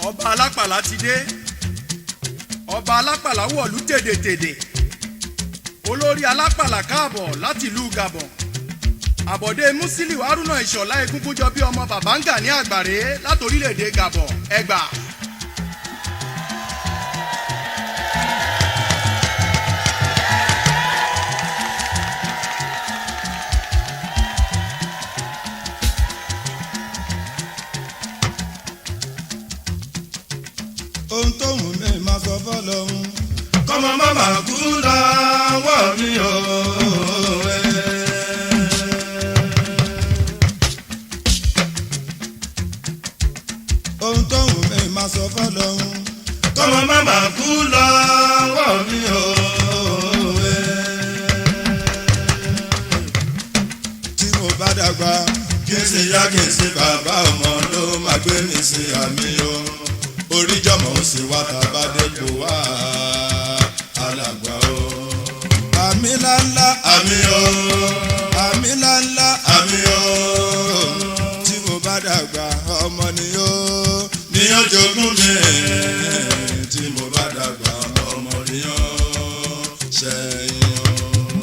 ọba alápàlà ti dé ọba alápàlà wọ̀lú tèdètèdè olórí alápàlà káàbọ̀ láti ìlú gabon àbọ̀dé musiliu haruna ìṣọ̀lá egúngúnjọ bí ọmọ babanga ní àgbàre láti orílẹ̀-èdè gabon ẹgbà. ohun tó wù mí máa sọ fọlọ́hún. kọ́mọ má má kú lọ́wọ́ mi o. ohun tó wù mí máa sọ fọlọ́hún. kọ́mọ má má kú lọ́wọ́ mi o. tí mo bá dàgbà kí n sì yá kí n sì bàbá ọmọ ló máa gbé mi sí àmì o. oríjọmọ ó sì wá tàbá dépò wá alàgbà o. àmì ńláńlá àmì o. àmì ńláńlá àmì o. tí mo bá dàgbà ọmọ ni yóò. ní ọjọ́gún mi tí mo bá dàgbà ọmọ nìyàn ṣẹ́yìn o.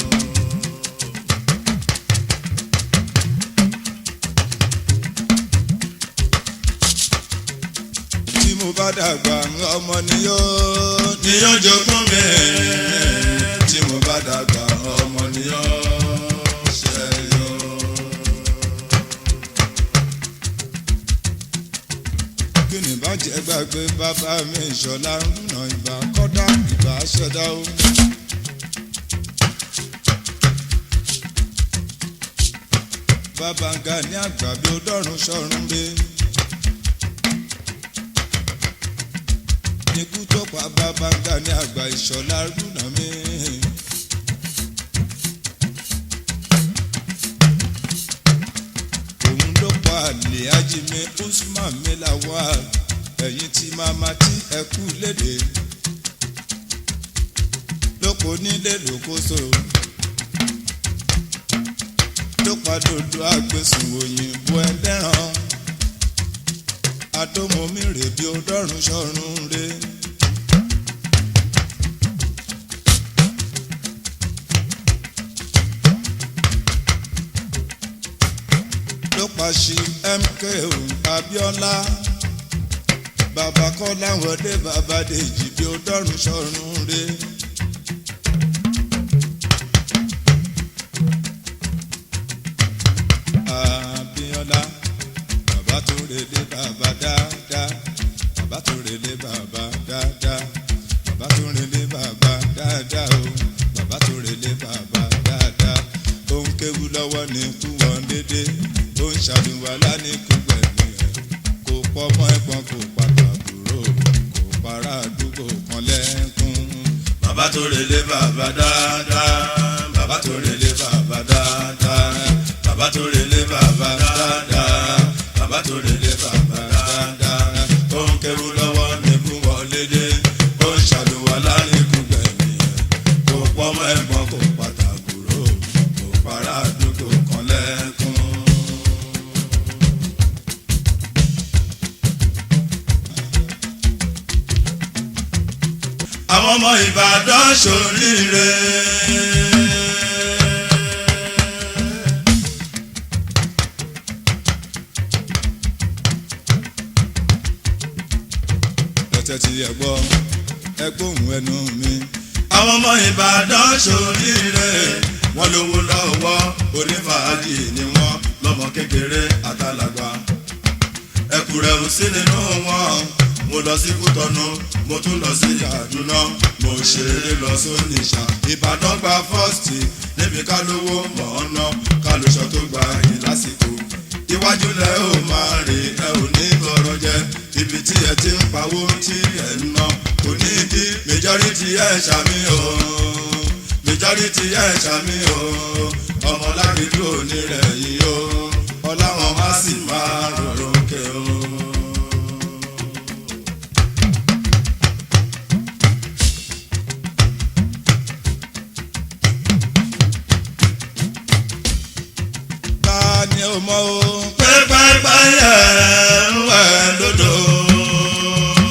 tí mo bá dàgbà ọmọ ni yóò. ní ọjọ́gún mi tí mo bá dàgbà ọmọ nìyàn ṣẹ́yìn o. kí ni bàjẹ́ gbàgbé bàbá mi ìṣọ̀lá rúnà ìbá kọ́dá ìbá ṣẹ̀dá o. bàbá ń ga ní àgbà bí ó dọ́rùn sọ́run gbé. ikú tó pa bàbá ń ga ní àgbà ìṣọ̀lá rúnà mi. òun ló pa àlè ajímẹ usman melawa ẹ̀yìn tí màmá tí ẹ kú léde lóko nílé lókoso ló pa dodo àgbẹ̀sùn òyìnbó ẹlẹ́ràn adómomi rè bí ó dọ́rùn sọ́run rè. ló pàṣẹ mko abiola bàbá kọ́lá wọlé bàbá dèjì bí ó dọ́rùn sọ́run rè. abiola bàbá tó relé bàbá dáadáa bàbá tó relé bàbá dáadáa bàbá tó relé bàbá dáadáa o bàbá tó relé bàbá dáadáa ó ń kéwu lọ́wọ́ ní kú wọn dédé ó ń ṣàlùwàlá ní kú gbẹ̀mí ẹ̀ kò pọ̀ mọ́ ẹ̀gbọ́n kò pàtàkùrò kò para àdúgbò kan lẹ́kún. bàbá tó relé bàbá dáadáa bàbá tó relé bàbá dáadáa bàbá tó relé bàbá dáadáa bàbá tó relé bàbá dáadáa ó ń kéwu lọ́wọ́ níkú wọlé dé ó ń ṣàlùwàlá níkú gbẹ̀mí ẹ̀ kò pọ́ mọ́ ẹ̀gbọ́n kò pàtàkùrò kò para àdúgbò kan lẹ́kún. àwọn ọmọ ìbàdàn ṣoríire. ẹ̀tẹ̀ tí ẹ gbọ́ ẹ gbóhùn ẹnu mi. àwọn ọmọ ìbàdàn ṣoríire. wọ́n lówó lọ́wọ́ onífàájì ni wọ́n lọ́mọ kékeré àtàlàgbà. ẹkùrẹ́ ò sí nínú wọn. mo lọ sí kútọ́nù mo tún lọ sí kaduna mo ṣeré lọ sóníṣà. ìbàdàn gba fọ́ọ̀sì níbi ká lówó mọ̀ ọ́n ná ká lóṣọ tó gba yìí lásìkò. iwájú lẹ ò máa rè ẹ ò ní tọrọ jẹ ibi tí ẹ ti ń pawó tí ẹ ń ná kò ní bí majority ẹ ṣàmì o majority ẹ ṣàmì o ọmọlágídí òní rẹ̀ yìí o ọláwọn má sì máa rọrùn kẹ o. ta ni o mọ o. pẹ́pẹ́pẹ́ yẹ ń wẹ̀ lódò.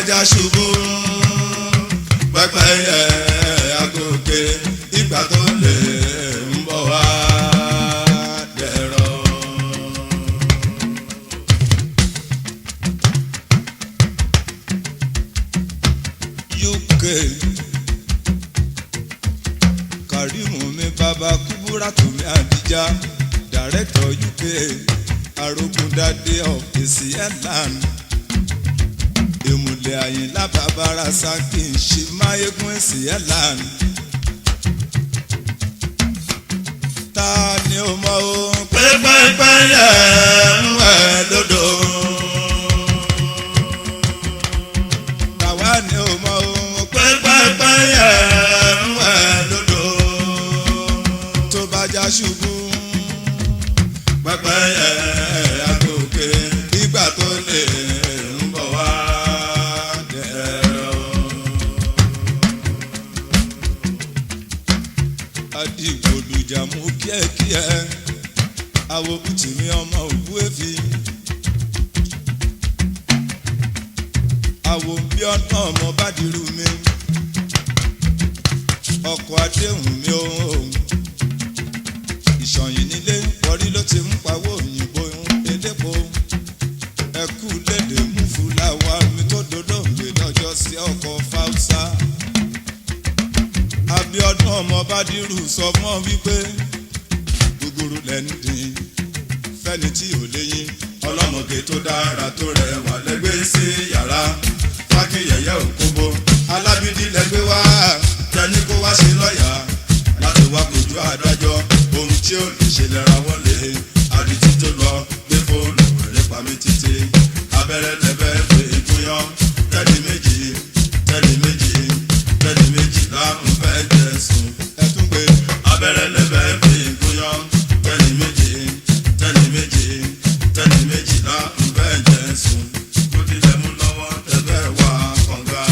já ṣubú pẹ́pẹ́yẹ agòkè ìgbà tó lè ń bọ̀ wá dẹ̀rọ̀. uk karimu mi baba kubura tumi adija director uk arogundade of esi airland ìmùlẹ̀ àyìnlá babara saki ṣe máyégún esi airland ta ni o mọ o pẹ́pẹ́pẹ́yẹ ń wẹ̀ lódò. tàwa ni o mọ o pẹ́pẹ́pẹ́yẹ ń wẹ̀ lódò. tó bá já ṣubú pẹ́pẹ́yẹ agòkè ìgbà tó lè ń bọ̀ wá dẹ̀rọ̀. adigbolujà mú kíẹ́kíẹ́ àwọn bùtìmí ọmọ òkú èfi àwọn bí ọ̀nà ọmọ bá dirú mi ọkọ̀ adéhùn mi ò ìṣọ̀yìn nílé wọrí ló ti ń pawó òyìnbó elépo ẹkú lédè mú fúláwá mi tó dolóògbé lọ́jọ́ sí ọkọ̀ fáúsá abiodun ọmọ bádírù sọ fún ọ wípé gbogbooro lẹnu dín fẹni tí ò léyìn ọlọ́mọge tó dára tó rẹwà lẹ́gbẹ́ sí yàrá fákìyẹyẹ òkóbó alábídí lẹ́gbẹ́ wá tẹni kó wá sí lọ́ọ̀yà láti wá kojú adájọ́ ohun tí ó lè ṣe lẹ́ra wọlé àdìtí tó lọ gbé fóònù rẹ̀ pa mí títí abẹ́rẹ́ lẹ́bẹ́ fè é gúnyán tẹ́lẹ̀ méjì tẹ́lẹ̀ méjì tẹ́lẹ̀ méjì láàrún fẹ́ jẹ̀sùn ẹtún pé abẹ́rẹ́ lẹ́bẹ̀ fi gúnyán tẹ́ni méjì tẹ́ni méjì tẹ́ni méjìlá ń bẹ́ jẹ́ sùn kó tilẹ̀ mú lọ́wọ́ tẹ́bẹ̀ wá kànga.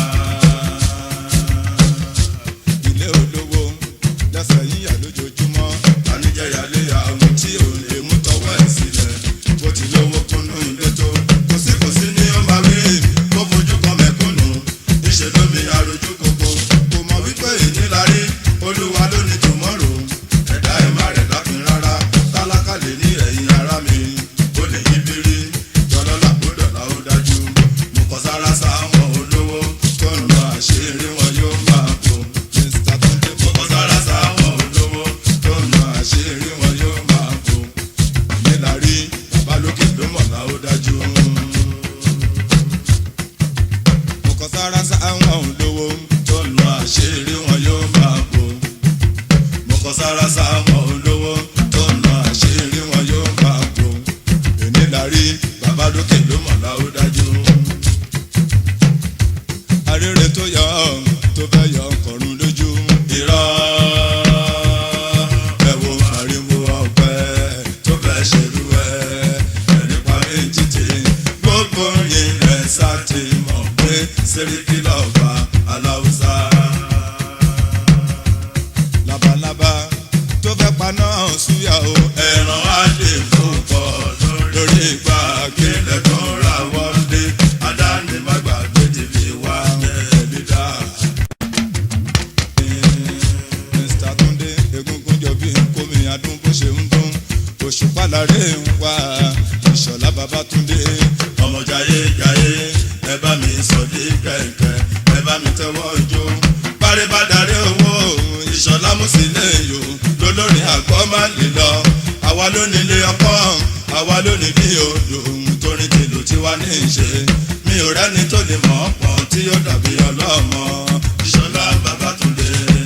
ilé olówó lẹsẹ yíyà lójoojúmọ́ tanijẹ́yàlé àwọn tí ò lè mú tọwọ́ ẹ̀ sílẹ̀ bó ti lówó kúnnú ilé tó kò sí kò sí ní ó máa wí kó fojú kan mẹ́kúnnù níṣẹ́ lómi arojú koko kò mọ̀ wípé ìnílárí olúwa ló ní tòmọ́rò ẹ̀dá ẹ̀ má rẹ̀ lápin rárá tálákà lè ní ẹ̀yìn ara mi ó lè yí bírí jọlọ́lá kó dọ̀là ó dájú mo kọ sára sáwọn olówó tó ń lọ àṣírí wọn yóò máa bò mr tunde mo kọ sára sáwọn olówó tó ń lọ àṣírí wọn yóò máa bò nílárí bàbá lókè ló mọ̀lá ó dájú. mo kọ sára sáwọn olówó tó ń lọ àṣírí wọn yóò máa bò mo kọ sára sáwọn olówó tó ń lọ àṣírí wọn yóò máa bò èní la rí bàbá lókè ló mọ̀lá ó dájú. arére tó yọ tó fẹ́ yọ ọkọ̀run lójú irọ́ ẹ wo ariwo ọ̀pẹ tó fẹ́ ṣerú ẹ ẹni parí títì gbogbo yín ẹ sá ti mọ̀ pé sẹ́ríkì lọ́ba aláwùsá. labalábá tó fẹ́ paná súyà o ẹran adé púpọ̀ lórí ìgbà kílẹ̀ tó ra wọlé adáni má gbàgbé ti fi wá ẹbí dá. mr tunde egungun jọ bí nkomi adún bó ṣe ń dún òṣùpá láre ń wá ìṣọ̀lá babatunde ọmọ jayé jayé ẹ bá mi sọ dé kẹ̀kẹ́ ẹ bá mi tẹ́wọ́ jó parí bá darí owó ìṣọ̀lá mùsílẹ̀ yò lólórin àgbọ̀ má lè lọ àwa ló nílé ọkọ àwa ló ní bí odò torin tìlù tí wàá ní í ṣe mi ò rẹ́ni tó lè mọ̀ ọ́ pọ̀ tí yóò dàbí ọlọ́mọ ìṣọ̀lá babatunde.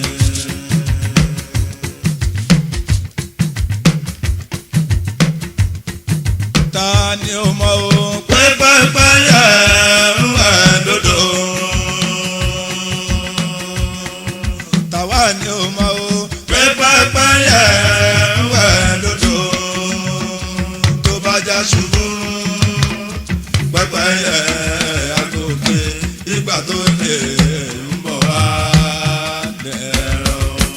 ta ni ó mọ o pẹ́pẹ́pẹ́ yẹ ń wẹ̀ lódò. tàwa ni ó mọ o pẹ́pẹ́pẹ́ yẹ ń wẹ̀ lódò. tó bá já ṣubú pẹ́pẹ́ yẹ àgòkè ìgbà tó lè ń bọ̀ wá dẹ̀rọ̀.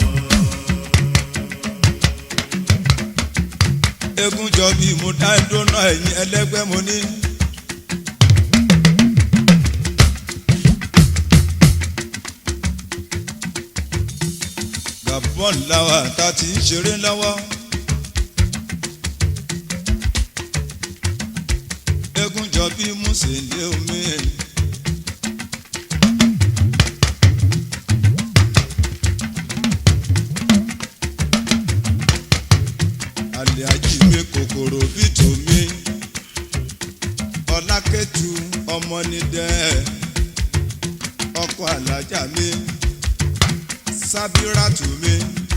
egun jọ bí mo dá dúná ẹ̀yìn ẹlẹ́gbẹ́ mo ní. bọ́ọ̀lù láwa tá a ti ń ṣeré lọ́wọ́. eégún jọ bí mùsèlè omi. àlè ajíwé kòkòrò bí tòmí ọlákẹ́tù ọmọnidẹ́ ọkọ alájà mi sábíràtù mi.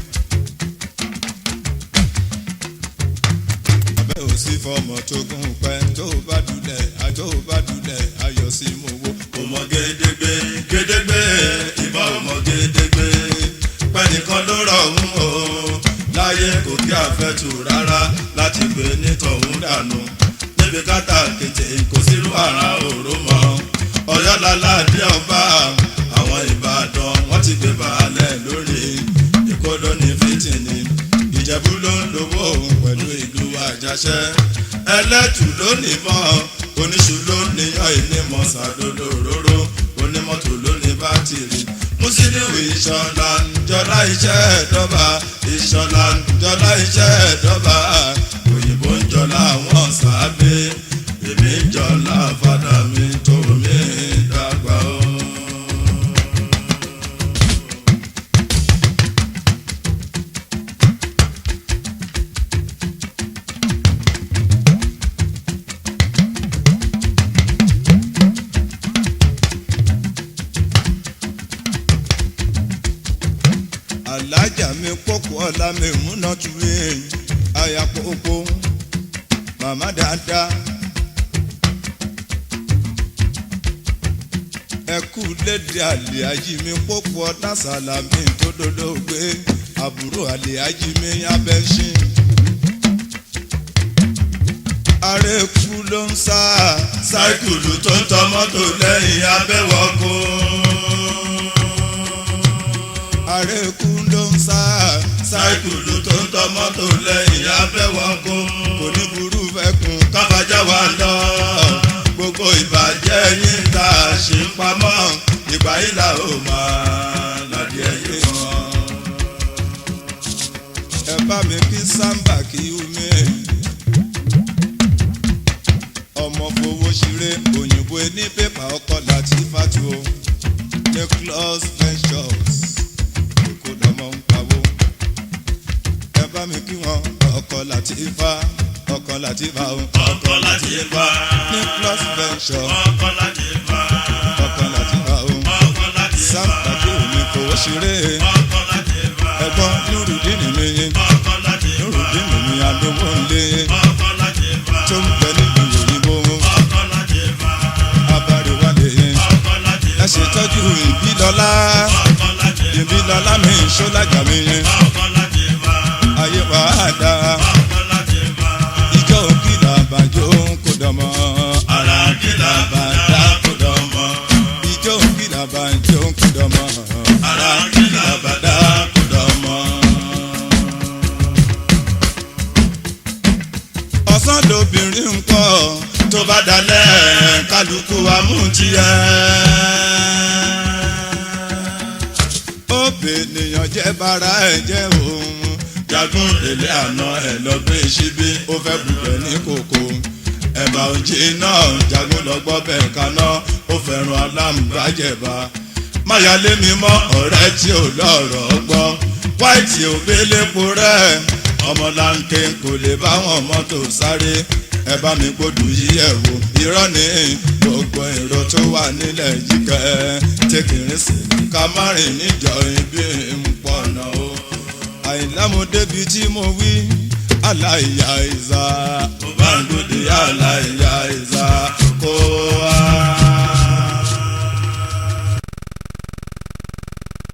abẹ́ ò sí fọmọ tó gún pẹ́ tó bá dulẹ̀ àjọ bá dulẹ̀ ayọ̀ sí mú wo. ọmọ gédégbé gédégbé ìbá ọmọ gédégbé pẹ́nìkan ló rọ̀ ń o láyé kò kí àfẹ́tù rárá láti gbé nítọ̀hún dànù níbi kátà kété kò sírú àrà òró mọ́ ọ̀yọ́lálá dé ọba àwọn ìbàdàn wọ́n ti gbé baálẹ̀ lórí ìkóló ní fìtìní ìjẹ̀bú ló ń lówó òun pẹ̀lú ìlú àjàṣẹ́ ẹlẹ́tù ló ní mọ́ oníṣu ló níyàn ìnímọ̀ sàdodo òróró onímọ́tò ló ní bátìrì musiliu ìṣọ̀lá jọlá iṣẹ́ ẹ̀dọ́ba ìṣọ̀lá jọlá iṣẹ́ ẹ̀dọ́ba òyìnbó ń jọlá àwọn sábẹ́ èmi ń jọlá fada mi tó mi dàgbà o. alájà mi pọ́kú ọ̀la mi múná tu mi àyà pópó màmá dáadáa. ẹkú lédè àlè ají mi pọ́kú ọ̀tá sàlámì tó dodo gbé àbúrò àlè ají mi abẹ́sìn. àrèkú ló ń sá sáìkùlù tó ń tọ mọ́tò lẹ́yìn abẹ́wọ̀kọ́. àrèkú ló ń sá sáìkùlù tó ń tọ mọ́tò lẹ́yìn abẹ́wọ̀kọ́. kò ní burú fẹ́kun kábàjá wa lọ gbogbo ìbàjẹ́ yín tá a ṣe ń pamọ́ ìgbà yìí là ó máa ládìí ẹyẹ wọn. ẹ bá mi kí sáńbà kí omi ọmọ fowó ṣeré òyìnbó ní pépà ọkọ láti fàtú o nicholas ventures èkó lọmọ ń pawó ẹ bá mi kí wọn ọkọ láti fa ọkọ láti fa o ọkọ láti fa nicholas ventures ọkọ láti fa ọkọ láti fa o ọkọ láti fa sáńbà kí omi fowó ṣeré ọkọ láti fa ẹ̀gbọ́n nurudini mi ọkọ láti fa nurudini mi adówó ńlẹ ọkọ láti fa tó ń bẹ nílùú òyìnbó ọkọ láti fa abáríwálé ọkọ láti ẹ ṣètọ́jú ìbílọ́lá ọkọ láti ìbílọ́lá mi ṣọ́lájà mi ọkọ láti fa ayé wa á dá ọkọ láti fa ìjọ òkìlà àbájọ kò dọ̀mọ́ ara kìlà bàdá kò dọ̀mọ́. ìjọ òkìlà àbájọ kò dọ̀mọ́ ara kìlà bàdá kò dọ̀mọ́. ọ̀sán lobìnrin ń pọ̀ tó bá dalẹ̀ kálukú wa mú tiẹ̀. ó bè ènìyàn jẹ́ bara ẹ̀ jẹ́ òun jagun délé àná ẹ̀ lọ gbé síbí ó fẹ́ bùbẹ̀ ní kòkó ẹ̀bà òjì náà jagun lọ gbọ́ bẹ́ẹ̀ kaná ó fẹ́ràn alámùbájẹ̀bá máyálé mi mọ́ ọ̀rẹ́ tí ò lọ́rọ̀ gbọ́ wáìtì òbélépo rẹ̀ ọmọlanke kò lè bá wọn mọ́tò sáré ẹ bá mi gbódù yí ẹ̀ wò irọ́ ní gbogbo èrò tó wà nílẹ̀ yìí kẹ́ tẹkìrín sí ká má rìn níjọ ibi ń pọ̀nà o àìlámo débi tí mo wí aláìyá ìzá mo bá ń gbòdì aláìyá ìzá kó wá.